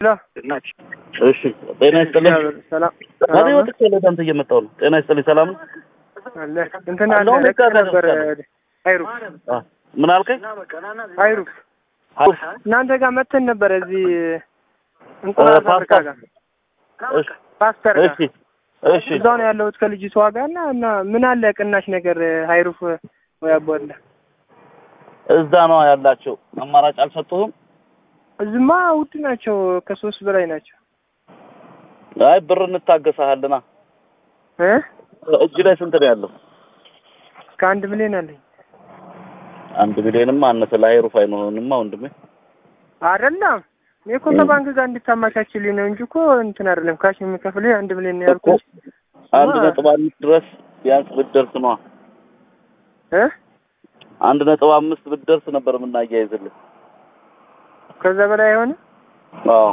እሺ ጤና ይስጥልኝ። ሰላም እኔ ወጥቼ ወደ አንተ እየመጣሁ ነው። ጤና ይስጥልኝ። ሰላም ነው? አለ እንትን አለ አሁን ለቅ እዛ ጋር ነበር ደርሻለሁ። አይሩፍ አ ምን አልከኝ? አይሩፍ አውፍ እናንተ ጋር መተን ነበር እዚህ እንቁላል እ ፋብሪካ ፓስታ- ጋር እሺ ፓስተር ጋር እሺ እሺ እዛው ነው ያለሁት ከልጅቷ ጋር እና እና ምን አለ ቅናሽ ነገር አይሩፍ ወይ አቦለ እዛ ነው ያላቸው። አማራጭ አልሰጡህም? እዚህማ ውድ ናቸው ከሶስት በላይ ናቸው አይ ብር እንታገሳሃልና። እ እጅ ላይ ስንት ነው ያለው? ከአንድ ሚሊዮን አለኝ አንድ ሚሊዮንማ አነሰ። ለሀይሩፍ አይሆንማ ወንድሜ። አይደለም እኔ እኮ ከባንክ ጋር እንድታማቻችልኝ ነው እንጂ እኮ እንትን አይደለም ካሽ የሚከፍልህ አንድ ሚሊዮን ነው ያልኩት አንድ ማ- ነጥብ አምስት ድረስ ቢያንስ ብትደርስ ነዋ። እ አንድ ነጥብ አምስት ብትደርስ ነበር የምናያይዝልህ። ከዛ በላይ አይሆንም አዎ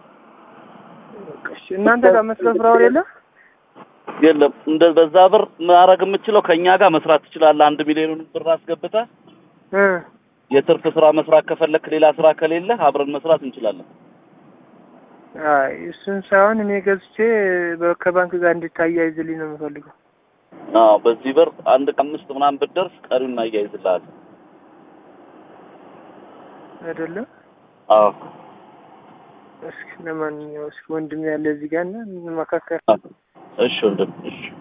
እሺ እናንተ ጋር መስሎ ፍራውል የለም የለም እንደ በዛ ብር ማድረግ የምችለው ከኛ ጋር መስራት ትችላለህ። አንድ ሚሊዮኑን ብር አስገብተህ እ የትርፍ ስራ መስራት ከፈለክ ሌላ ስራ ከሌለ አብረን መስራት እንችላለን። አይ እሱን ሳይሆን እኔ ገዝቼ በ- ከባንክ ጋር እንድታያይዝልኝ ነው የምፈልገው አዎ በዚህ ብር አንድ አምስት ምናምን ብትደርስ ቀሪውን እናያይዝልሃለን። አይደለም አዎ እስኪ ለማንኛውም እስኪ ወንድም ያለ እዚህ ጋር እና እንመካከር እሺ ወንድም እሺ